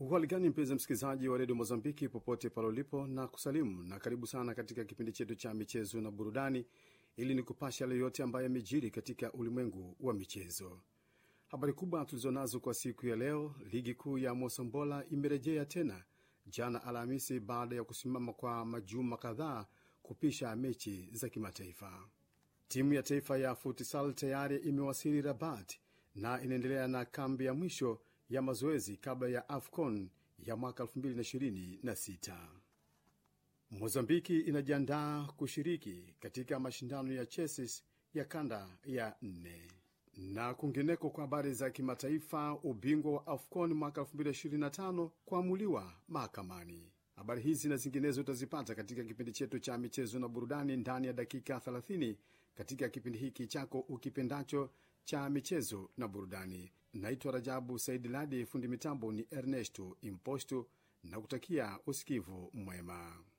Uhali gani mpenzi msikilizaji wa redio Mozambiki popote pale ulipo, na kusalimu na karibu sana katika kipindi chetu cha michezo na burudani, ili ni kupasha yale yote ambayo yamejiri katika ulimwengu wa michezo. Habari kubwa tulizonazo kwa siku ya leo: ligi kuu ya Mosombola imerejea tena jana Alhamisi baada ya kusimama kwa majuma kadhaa kupisha mechi za kimataifa. Timu ya taifa ya futsal tayari imewasili Rabat na inaendelea na kambi ya mwisho ya mazoezi kabla ya AFCON ya mwaka 2026. Mozambiki inajiandaa kushiriki katika mashindano ya chesis ya kanda ya nne. Na kwingineko, kwa habari za kimataifa, ubingwa wa AFCON mwaka 2025 kuamuliwa mahakamani. Habari hizi na zinginezo utazipata katika kipindi chetu cha michezo na burudani ndani ya dakika 30 katika kipindi hiki chako ukipendacho cha michezo na burudani. Naitwa Rajabu Saidi Ladi, fundi mitambo ni Ernesto Imposto na kutakia usikivu mwema.